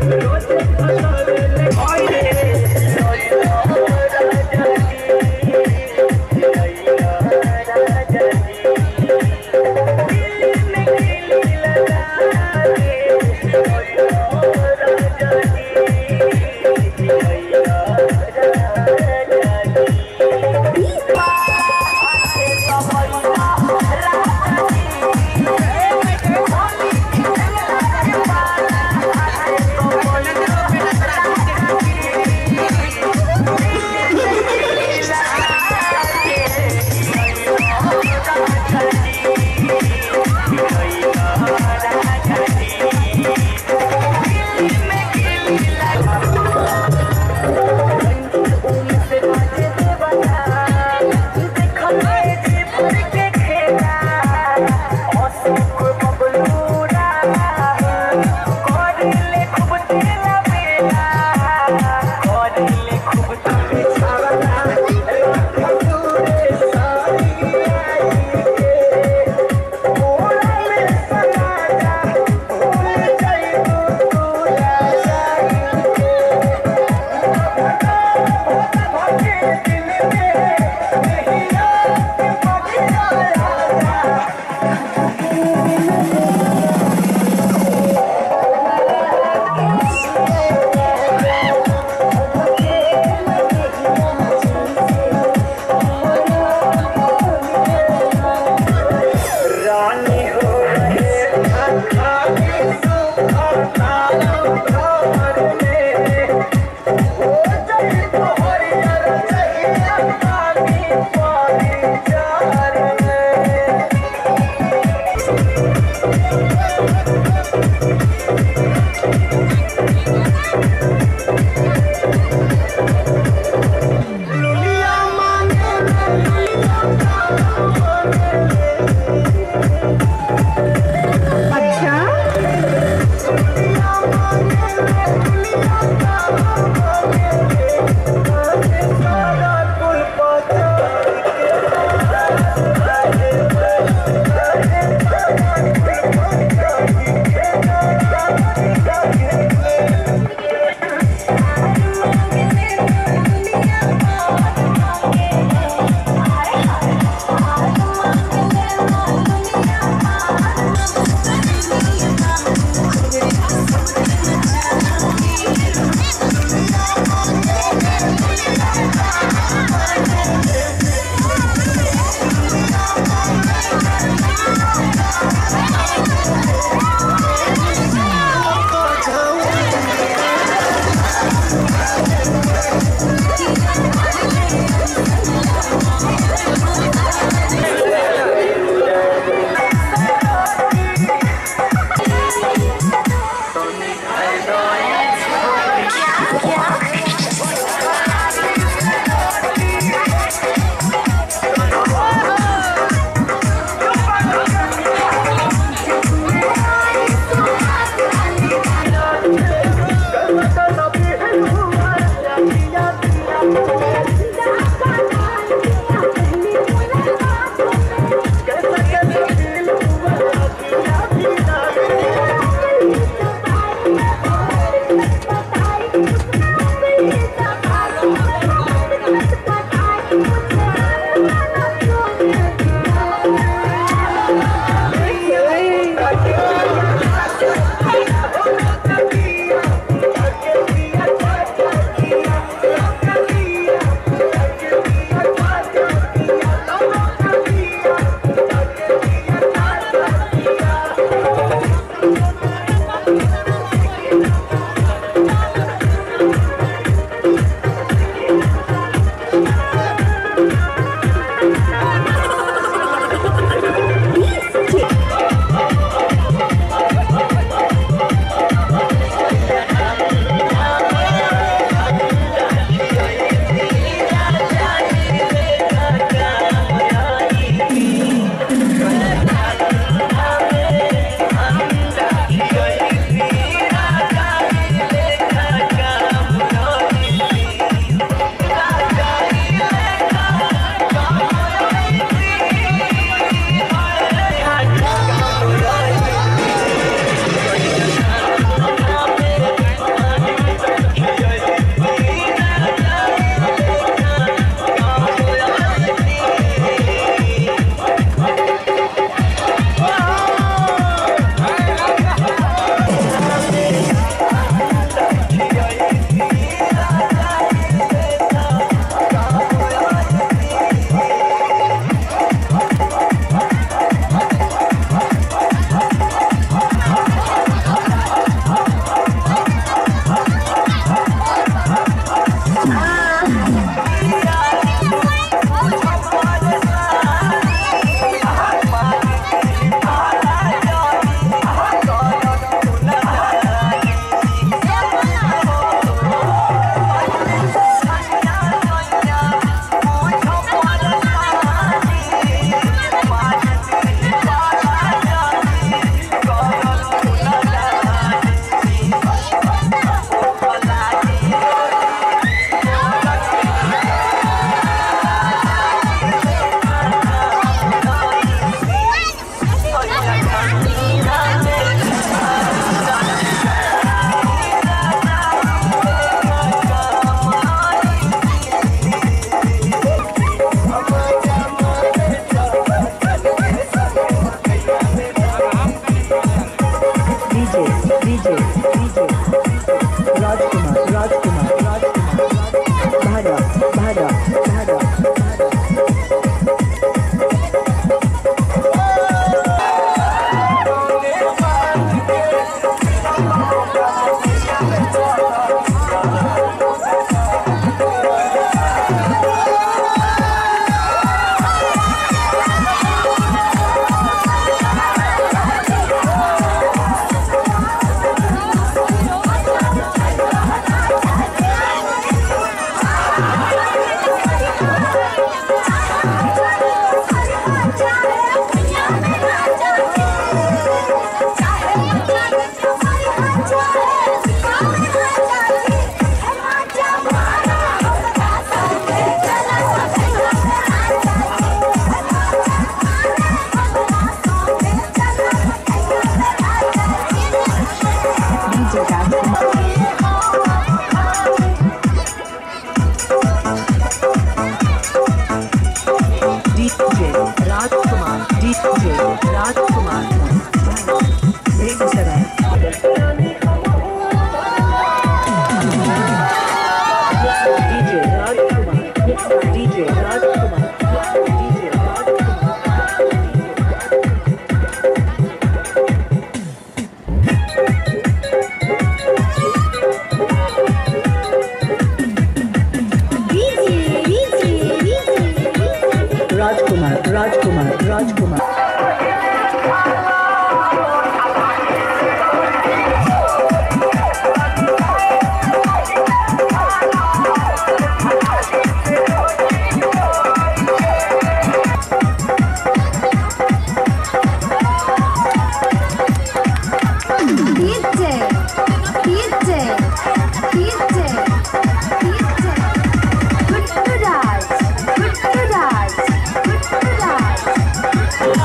Thank you. DJ Rajkumar, Rajkumar, Rajkumar, Bhara, Bhara, Bhara, Bhara. DJ Rajkumar. DJ Rajkumar, DJ Rajkumar, Begusaray. DJ Rajkumar, DJ Rajkumar, DJ Rajkumar. Rajkumar, Rajkumar, Rajkumar. DJ, DJ, DJ, DJ. Gutturaj, Gutturaj, Gutturaj.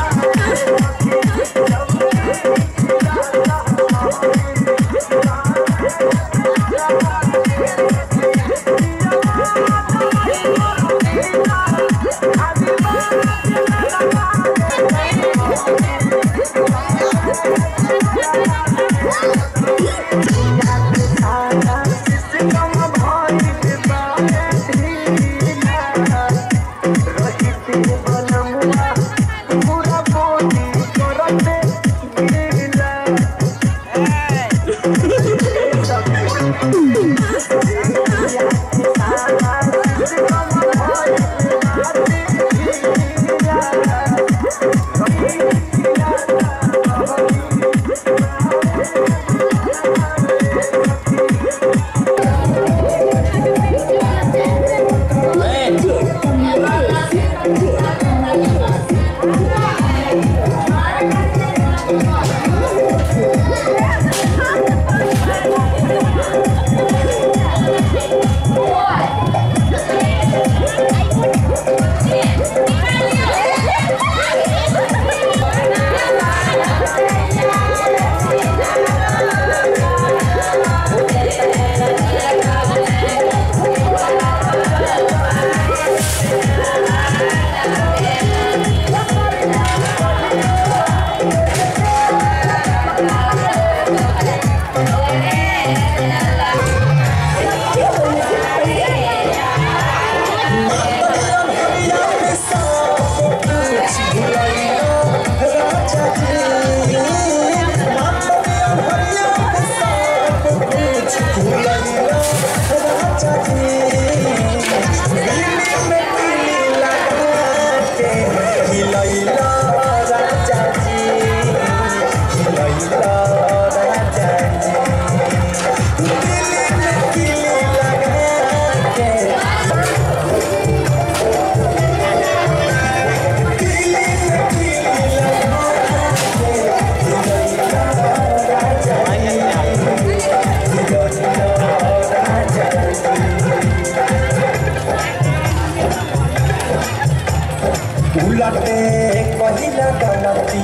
उलटे पहिला गलती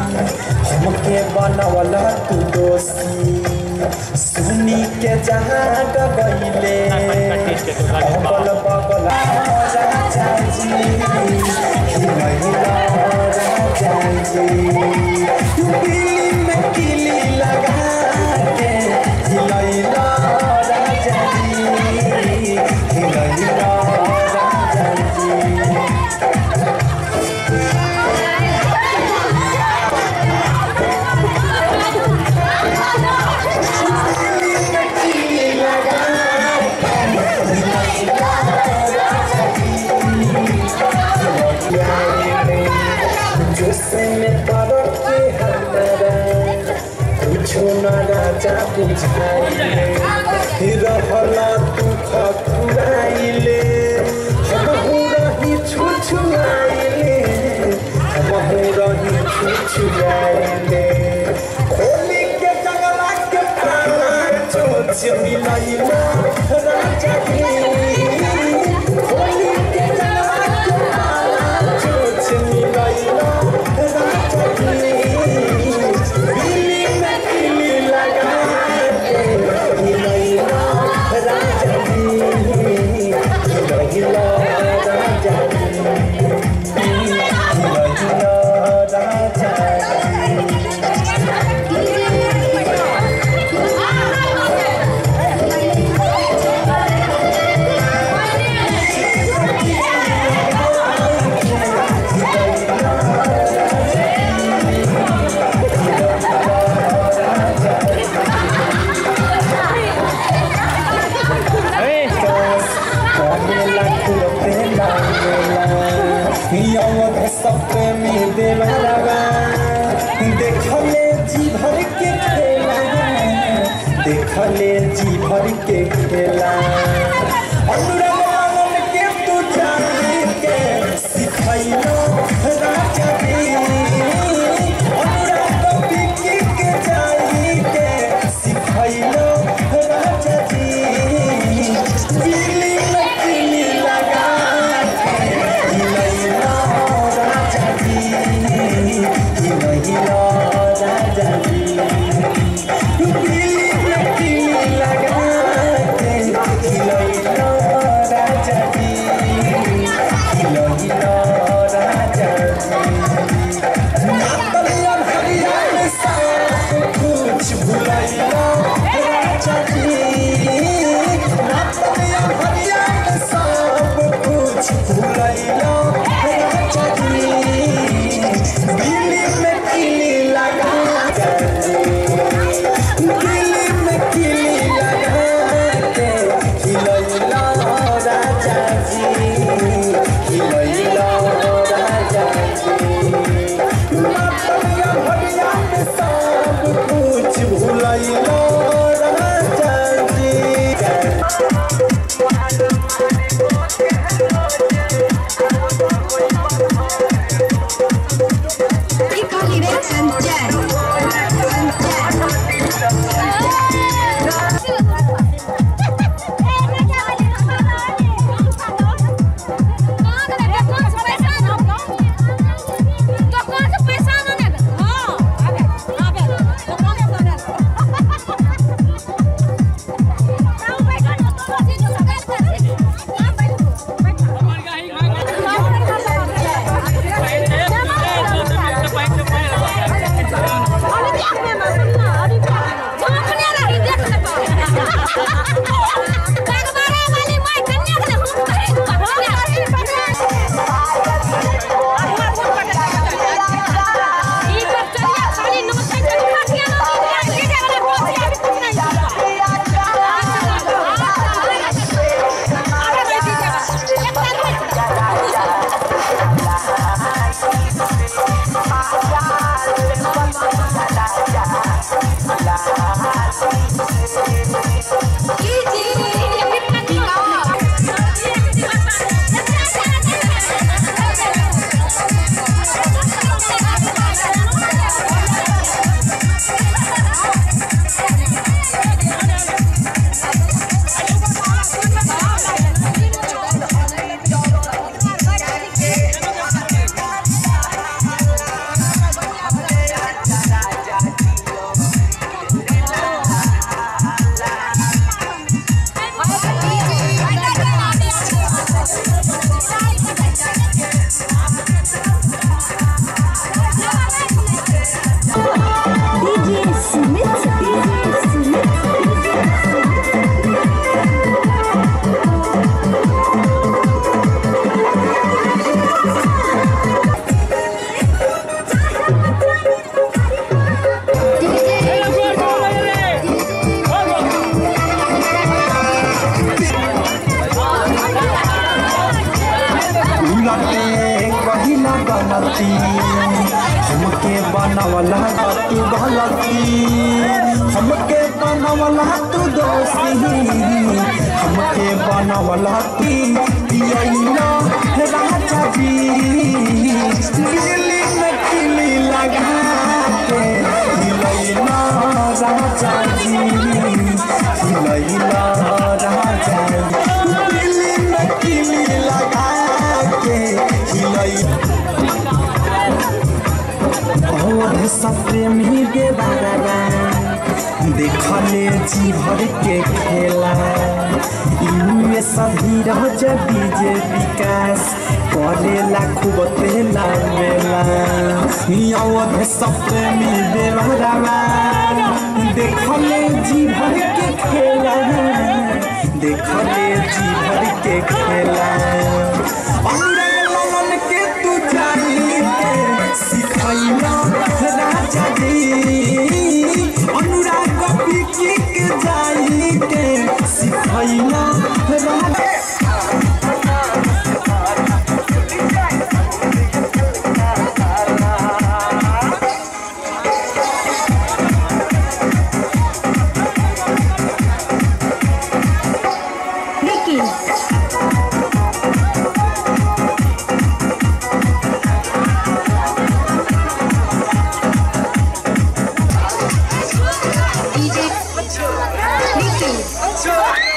हमके बनवला तू दोषी सुनी के जहाँ गईले अगल बगल राजा जी हिलैला राजा जी दिल्ली में किली लगा के से में तरक्की हमारा कुछो न राजा बुझाइले रहला तू खखुआइले हमहू रही छुछुआइले हमहू रही छुछुआइले होली के जंगला के ताला चोच मिलैला राजा की होली के जंगला के ताला चोच मिलैला राजा की दिल्ली में दिल्ली लगा के मिलैला राजा की मिलैला राजा की मिलैला राजा की देखले जी भर के खेला देखले जी भर के खेला अनुराग के तू जान के सिखैलो राजा जी अनुराग बिकी के जाई के सिखैलो राजा जी दिल्ली में किली लगा के हिलैलो राजा जी हिलैलो राजा जी दिल्ली में किली लगा के हिलैलो राजा जी हिलैलो राजा जी नातलियन हरियाण सब कुछ भुलैलो राजा जी नातलियन हरियाण सब कुछ भुलैलो राजा जी दिल्ली में किली लगा दिल्ली में किली लगा के हिलैलो राजा जी हिलैलो राजा जी मातलिया भरिया में सब कुछ भुलैलो राजा जी लटे कहिला गलती बनवला तू गलती हमके बनवला तू दोषी हमके बनवला तू पियला राजा जी बिजली में किली लगा के हिलैला राजा जी हिलैला राजा जी बिजली में किली लगा के हिलैला और सप्रेमी देवारा देखले जी भर के खेला इनमें सभी रह डीजे विकास करेला खूब तेला मेला अवध सप्रेमी देवारा देखले जी भर के खेला देखले जी भर के खेला अनुराग लालन के तू जानी के सिखैला राजा जी अनुराग बिकी के जाई के सिखैला राजा Vicky. DJ Vicky.